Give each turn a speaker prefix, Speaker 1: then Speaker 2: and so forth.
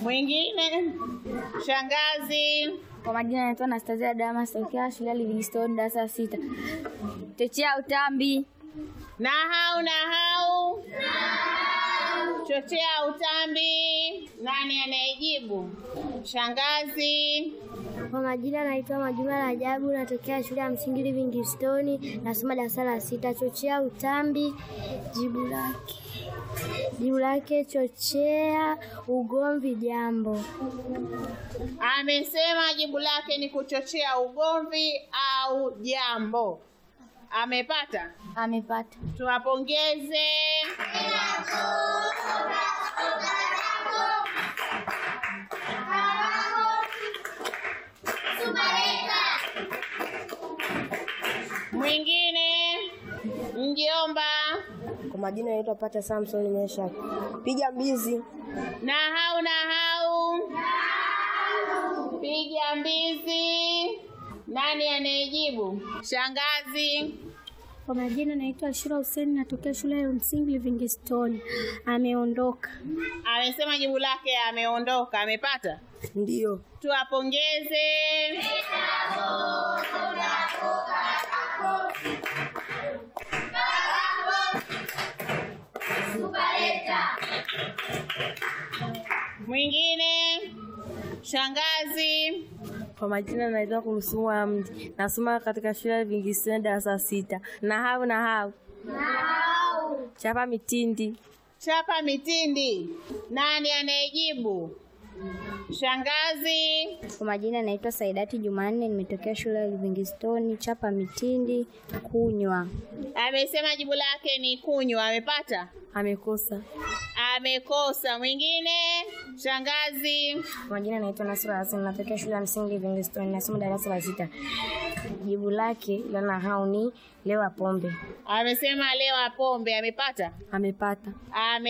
Speaker 1: Mwingine? Shangazi.
Speaker 2: Kwa majina naitwa Anastasia Damas tokea shule ya Livingstone darasa la sita. Chochea utambi.
Speaker 1: Nahau, nahau. Chochea utambi. Nani anayejibu? Shangazi.
Speaker 3: Kwa majina naitwa Majuma Rajabu, natokea shule ya msingi Livingstone, nasoma darasa la sita. Chochea utambi, jibu lake jibu lake chochea ugomvi jambo.
Speaker 1: Amesema jibu lake ni kuchochea ugomvi au jambo. Amepata?
Speaker 2: Amepata.
Speaker 1: Tuwapongeze. Mwingine? Mjomba.
Speaker 4: Kwa majina naitwa Pata Samson Meshak. Piga mbizi.
Speaker 1: Nahau, nahau. Piga mbizi. Nani anayejibu? Shangazi.
Speaker 3: Kwa majina naitwa Ashura Hussein, natokea shule ya msingi Livingstone. Ameondoka.
Speaker 1: Amesema jibu lake ameondoka. Amepata?
Speaker 4: Ndiyo.
Speaker 1: Tuwapongeze. Mwingine? Shangazi.
Speaker 4: Kwa majina naitwa Kumsumu Hamdi. Nasoma katika shule ya Livingstone darasa la sita. Nahau nahau. Chapa mitindi.
Speaker 1: Chapa mitindi. Nani anayejibu? Shangazi.
Speaker 2: Kwa majina naitwa Saidati Jumanne, nimetokea shule ya Livingstone, chapa mitindi, kunywa.
Speaker 1: Amesema jibu lake ni kunywa. Amepata?
Speaker 4: Amekosa.
Speaker 1: Amekosa. Mwingine? Shangazi.
Speaker 2: Kwa majina naitwa Nasra Hassan, natokea shule ya msingi Livingstone, nasoma darasa la sita. Jibu lake la nahau ni lewa pombe.
Speaker 1: Amesema lewa pombe. Amepata?
Speaker 4: Amepata.
Speaker 1: Ame